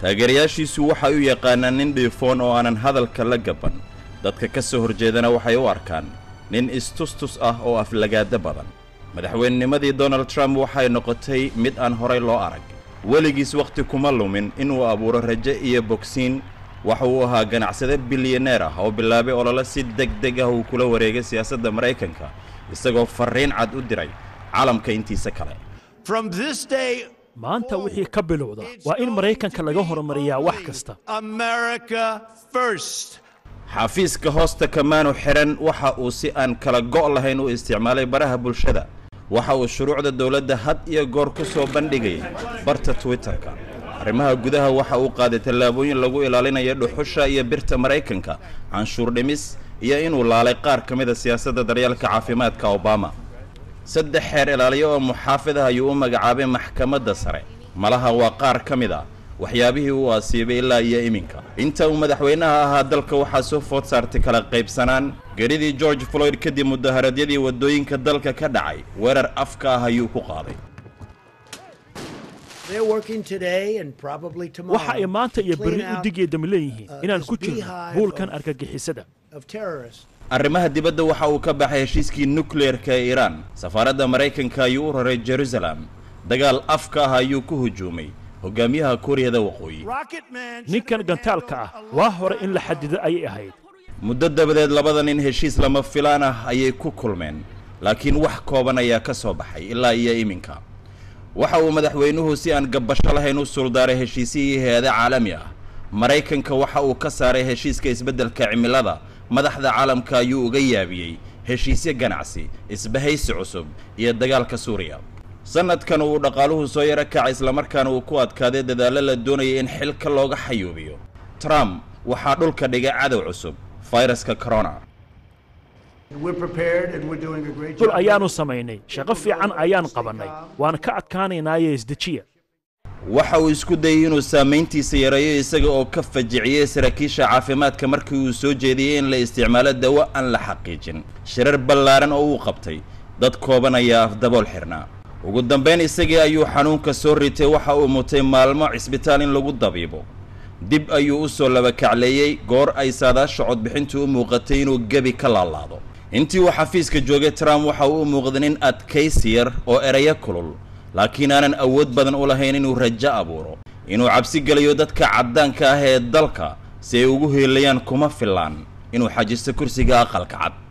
taageerayaashiisu waxay u yaqaanaan nin dhiifoon oo aanan hadalka la gaban dadka ka soo horjeedana waxay u arkaan nin istustus ah oo aflagaado badan madaxweynenimadii donald trump waxay noqotay mid aan horay loo arag weligiis wakhti kuma lumin inuu abuuro rajo iyo bogsiin waxa uu ahaa ganacsade bilyaneer ah oo bilaabay olole si deg deg ah uu kula wareegay siyaasadda maraykanka isagoo farriin cad u diray caalamka intiisa kale From this day, maanta wixii ka bilowda waa in maraykanka laga horumariyaa wax kasta America first. xafiiska hoosta kamaanu xihan waxa uu si aan kala go' lahayn u isticmaalay baraha bulshada waxa uu shuruucda dowladda had iyo goor ku soo bandhigayay barta twitterka arrimaha gudaha waxa uu qaaday tallaabooyin lagu ilaalinayo dhuxusha iyo birta maraykanka canshuur dhimis iyo inuu laalay qaar ka mida siyaasadda daryeelka caafimaadka obama saddex xeer ilaaliyo oo muxaafid ah ayuu u magacaabay maxkamadda sare malaha waa qaar ka mid ah waxyaabihii uu asiibay ilaa iyo iminka inta uu madaxweynaha ahaa dalka waxaa soo food saartay kala qaybsanaan geridii george floyd kadib mudaharadyadii waddooyinka dalka ka dhacay weerar afka ah ayuu ku qaaday They're working today and probably tomorrow waxa ay maanta iyo to berri clean u out digeedam leeyihiin uh, inaan this ku jirno beehive buulkan of- argagixisada of terrorists. arrimaha dibadda waxa uu ka baxay heshiiskii nukleerka ee iiraan safaaradda maraykanka ayuu u raray jerusalem dagaal afka ah ayuu ku hujuumay hogaamiyaha kuuriyada waqooyi Rocket Man. ninkan gantaalka ah waa hore in la xadido ayay ahayd muddo dabadeed labada nin heshiis lama filaan ah ayay ku kulmeen laakiin wax kooban ayaa ka soo baxay ilaa iyo iminka waxa uu madaxweynuhu si aan gabbasho lahayn u suldaaray heshiisihii hay-ado caalami ah maraykanka waxa uu ka saaray heshiiska isbeddelka cimilada madaxda caalamka ayuu uga yaabiyey heshiisyo ganacsi isbahaysi cusub iyo dagaalka suuriya sanadkan uu dhaqaaluhu soo yaro kacay islamarkaana uu ku adkaaday dadaallo la doonayay in xilka looga xayuubiyo trump waxaa dhulka dhigay cadow cusub fayraska corona We're prepared and we're doing a great dul job. ayaanu samaynay shaqo fiican ayaan qabannay waan ka adkaanaynaaye isdejiya waxa uu isku dayay inuu saamayntiisa yareeyo isaga oo ka fajiciyey saraakiisha caafimaadka markii uu soo jeediyey in la isticmaalo dawo aan la xaqiijin shirar ballaaran oo uu qabtay dad kooban ayaa afdabool xirnaa ugu dambayn isagii ayuu xanuunka soo ritay waxa uu mutay maalmo cisbitaal in lagu dabiibo dib ayuu u soo labakacleeyey goor ay saadaasha codbixintu u muuqatay inuu gebi ka laalaado intii uu xafiiska joogay trump waxa uu u muuqday nin adkaysi yar oo erayo kulul laakiin aanan awood badan u lahayn inuu rajo abuuro inuu cabsi geliyo dadka caddaanka ah ee dalka si ay ugu heelayaan kuma filaan inuu xajisto kursiga aqalka cad